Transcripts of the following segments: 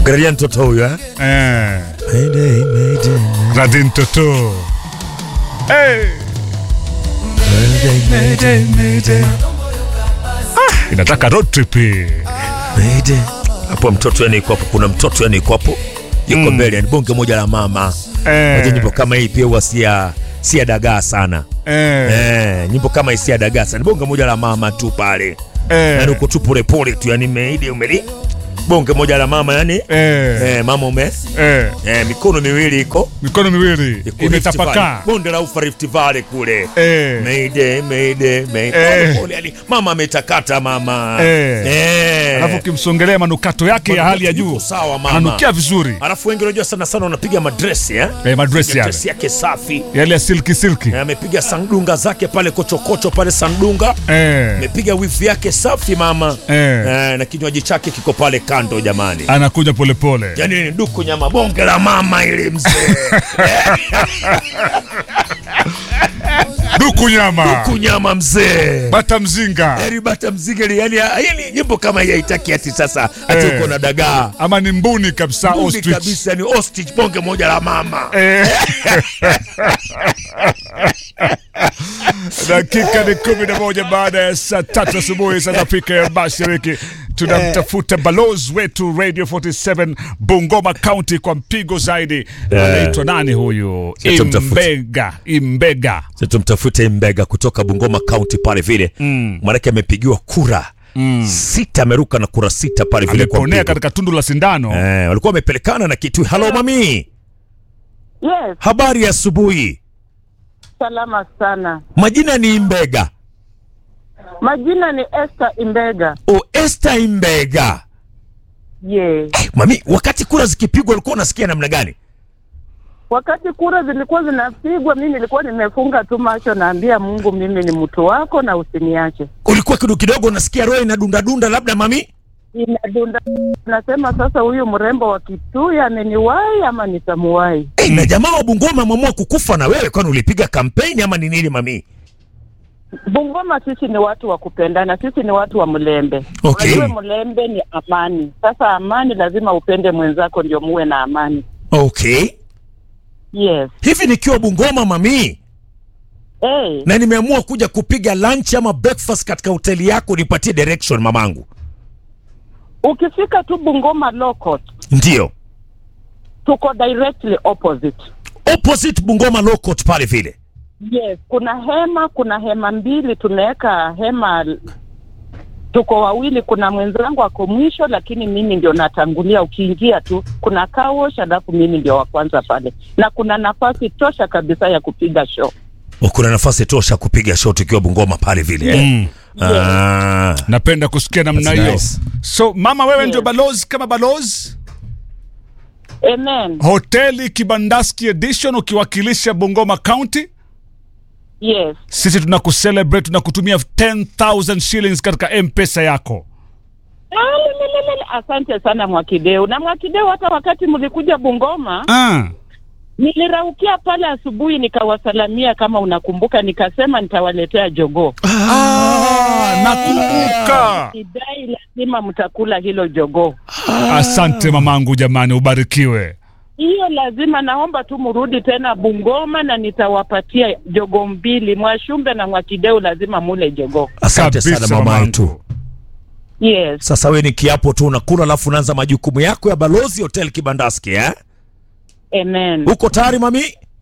Angalia mtoto huyu eh? Eh, Mayday, mayday, Radin Toto. Hey. mayday, mayday, Inataka road trip hii. mayday. Hapo mtoto yani iko hapo, kuna mtoto yani iko hapo yuko mbele, yani bonge moja la mama. Eh. Unajua nyimbo kama hii pia huwa si ya si ya dagaa sana Eh. eh, nyimbo kama hii si ya dagaa sana, bonge moja la mama tu pale Eh. yani uko tu polepole tu, yani meidi umeli bonge moja la mama yani Eh. eh, mama ume Eh. eh, mikono miwili iko Mikono miwili iko Rift imetapakaa. Valley, bonde la ufa Rift Valley kule Eh. Mayday, mayday, mayday. Eh. Pole pole, yani mama ametakata mama Eh. Eh. Alafu ukimsongelea manukato yake ya hali ya Yuko juu. sawa mama Ananukia vizuri. alafu wengi unajua sana sana wanapiga madresi eh? Eh, madresi Piga yale. dresi yake safi Yale ya silki silki. Eh, amepiga sandunga zake pale kochokocho pale sandunga Eh. amepiga wifi yake safi mama Eh. Eh, na kinywaji chake kiko pale kando jamani Anakuja polepole. yani ni duku nyama bonge la mama ili mzee Duku nyama. kunyama mzee Bata mzinga. yani bata mzigeli yani yani nyimbo kama hii haitaki ati sasa ati Eh. uko na dagaa Ama ni mbuni kabisa Mbuni ostrich. kabisa ni ostrich bonge moja la mama Eh. Dakika ni kumi na moja baada ya saa tatu asubuhi saa za Afrika ya Mashariki. Tunamtafuta balozi wetu Radio 47 Bungoma County kwa mpigo zaidi. Anaitwa nani huyu? Sasa tumtafute. Imbega, Imbega. Sasa tumtafute Mbega kutoka Bungoma County pale vile mm. Maanake amepigiwa kura mm. sita, ameruka na kura sita pale vile kwa Ameponea mpigo. katika tundu la sindano. Eh, walikuwa wamepelekana na kitu. Halo mami, Yes, habari ya asubuhi. salama sana. Majina ni Mbega. Majina ni Esther Imbega. O Esther Mbega. Yes. Eh, mami, wakati kura zikipigwa ulikuwa unasikia namna gani? Wakati kura zilikuwa zinapigwa, mimi nilikuwa nimefunga tu macho, naambia Mungu, mimi ni mtu wako na usiniache. Ulikuwa kidogo kidogo unasikia roho inadunda dunda, labda mami? Inadunda, nasema sasa, huyu mrembo wa Kitui ameniwahi ama nitamuwahi? Eh, na jamaa wa Bungoma ameamua kukufa na wewe, kwani ulipiga kampeni ama ni nini mami? Bungoma sisi ni watu wa kupendana, sisi ni watu wa mlembe. Okay. Unajua mlembe ni amani. Sasa amani, lazima upende mwenzako ndio muwe na amani. Okay. Yes. Hivi nikiwa Bungoma mami, Hey, na nimeamua kuja kupiga lunch ama breakfast katika hoteli yako, nipatie direction mamangu. ukifika tu Bungoma Law Court, Ndio. tuko directly opposite. Opposite Bungoma Law Court pale vile. Yes, kuna hema, kuna hema mbili, tunaweka hema, tuko wawili. Kuna mwenzangu ako mwisho, lakini mimi ndio natangulia. Ukiingia tu kuna car wash, alafu mimi ndio wa kwanza pale, na kuna nafasi tosha kabisa ya kupiga show. O, kuna nafasi tosha kupiga shot ukiwa Bungoma pale vile. eh? Mm. Ah. Napenda kusikia namna That's hiyo. nice. So mama, wewe Yes. ndio balozi kama balozi Amen. hoteli Kibandaski Edition ukiwakilisha Bungoma County. Yes. Sisi tunakucelebrate, tunakutumia 10000 shillings katika M-Pesa yako. Alelelele, Asante sana Mwakideu. Na Mwakideu, hata wakati mlikuja Bungoma Ah. niliraukia pale asubuhi, nikawasalamia kama unakumbuka, nikasema nitawaletea jogoo. Ah, nakumbuka. Kidai lazima mtakula hilo jogoo. Asante mamangu, jamani, ubarikiwe. Hiyo lazima, naomba tu mrudi tena Bungoma na nitawapatia jogoo mbili. Mwashumbe na Mwakideu lazima mule jogoo. Asante sana Kabisa, mama mamangu. yetu. Yes. Sasa we ni kiapo tu unakula, alafu unaanza majukumu yako ya balozi hotel Kibandaski eh? Amen. Uko tayari mami?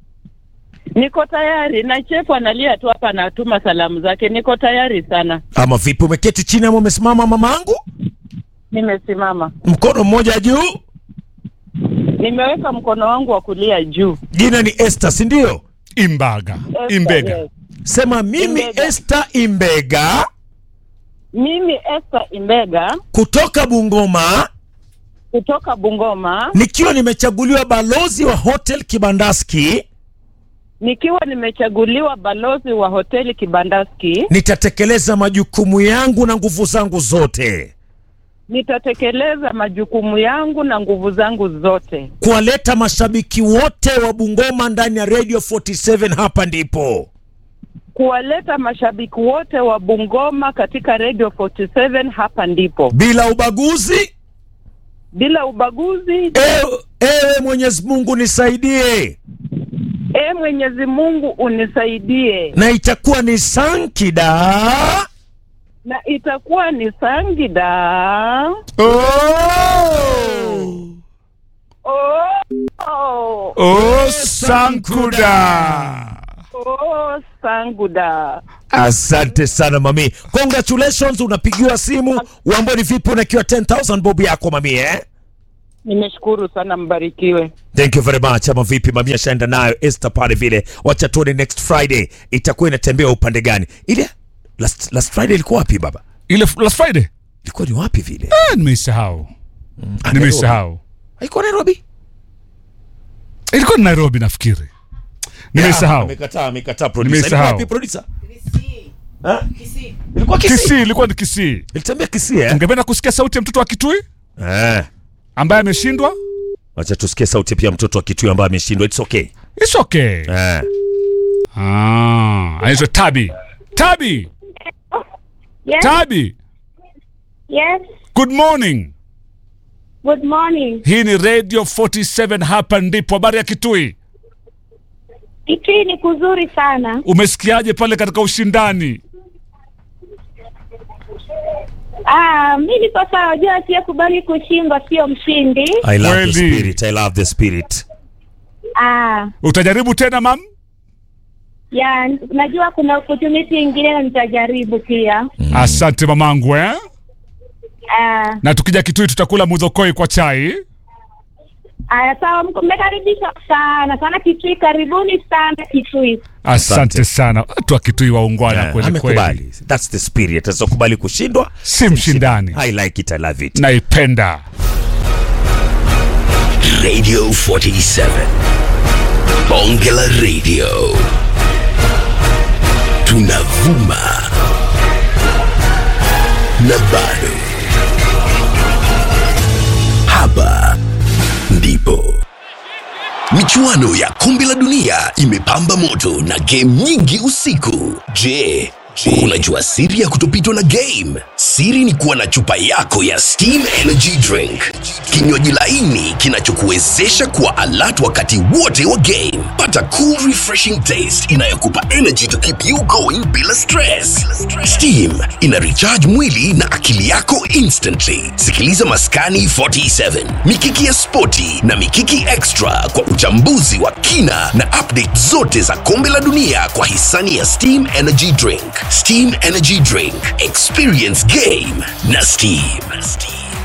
Niko tayari na chefu analia tu hapa, anatuma salamu zake. Niko tayari sana, Ama vipi, umeketi chini ama umesimama mamangu? nimesimama, Mkono mmoja juu. nimeweka mkono wangu wa kulia juu. Jina ni Esther, si ndio? Imbaga, Esther, Imbega. yes. Sema mimi Imbega. Esther Imbega Mimi Esther Imbega kutoka Bungoma kutoka Bungoma, nikiwa nimechaguliwa balozi wa hotel Kibandaski, nikiwa nimechaguliwa balozi wa hoteli Kibandaski, nitatekeleza majukumu yangu na nguvu zangu zote nitatekeleza majukumu yangu na nguvu zangu zote kuwaleta mashabiki wote wa Bungoma ndani ya Radio 47. Hapa ndipo kuwaleta mashabiki wote wa Bungoma katika Radio 47. Hapa ndipo bila ubaguzi, bila ubaguzi. Ewe, ewe Mwenyezi Mungu nisaidie, E Mwenyezi Mungu unisaidie, na itakuwa ni sankida na itakuwa ni Sangida. Oh, Oh, Sankuda. oh, Sanguda. Asante sana mami, congratulations. Unapigiwa simu uamboni vipi, unakiwa 10000 bob yako mami eh? Nimeshukuru sana, mbarikiwe. Thank you very much. Ama vipi mami, ashaenda nayo Esther pale vile. Wacha tuone next Friday itakuwa inatembea upande gani. Ile last, last Friday ilikuwa wapi baba? Ile last Friday? Ilikuwa ni wapi vile? Ah, nimeisahau. Ah, Nimeisahau. Haikuwa Nairobi? Ilikuwa ni Nairobi nafikiri. Nimeisahau. Amekataa, amekataa producer. Nimeisahau. Ilikuwa wapi producer? Ha? Ilikuwa Kisii. Kisii, ilikuwa ni Kisii. Ilitembea Kisii eh? Ungependa kusikia sauti ya mtoto wa Kitui Eh. ambaye ameshindwa? Wacha tusikie sauti pia mtoto wa Kitui ambaye ameshindwa. It's okay. It's okay. Eh. Ah, anaitwa Tabi. Tabi, Yes, Tabi. yes. Good morning. Good morning. Hii ni Radio 47 hapa ndipo. Habari ya Kitui. Kitui ni kuzuri sana. Umesikiaje pale katika ushindani? Ah, mi niko sawa. Jua asiyekubali kushindwa sio mshindi. I love the Kweli. spirit. I love the spirit. Ah, Utajaribu tena mam? ya najua kuna opportunity ingine na nitajaribu pia. Asante mamangu eh? Ah, Na tukija Kitui tutakula mudhokoi kwa chai. ah, sawa, mko- mmekaribishwa sana sana Kitui. Karibuni sana Kitui. Asante Asante. sana. Watu wa Kitui waungwana Yeah, kweli kweli. amekubali. That's the spirit. Asokubali kushindwa Si mshindani. I like it. I love it. Naipenda. Radio 47. Bonge la Radio. Tunavuma. Na bado. Hapa ndipo. Michuano ya kombe la dunia imepamba moto na game nyingi usiku. Je, unajua siri ya kutopitwa na game? Siri ni kuwa na chupa yako ya Steam Energy Drink, kinywaji laini kinachokuwezesha kuwa alert wakati wote wa game. Pata cool refreshing taste inayokupa energy to keep you going bila stress. Steam ina recharge mwili na akili yako instantly. Sikiliza Maskani 47, Mikiki ya Spoti na Mikiki Extra kwa uchambuzi wa kina na update zote za kombe la dunia kwa hisani ya Steam Energy Drink. Steam Energy Drink, experience game na Steam.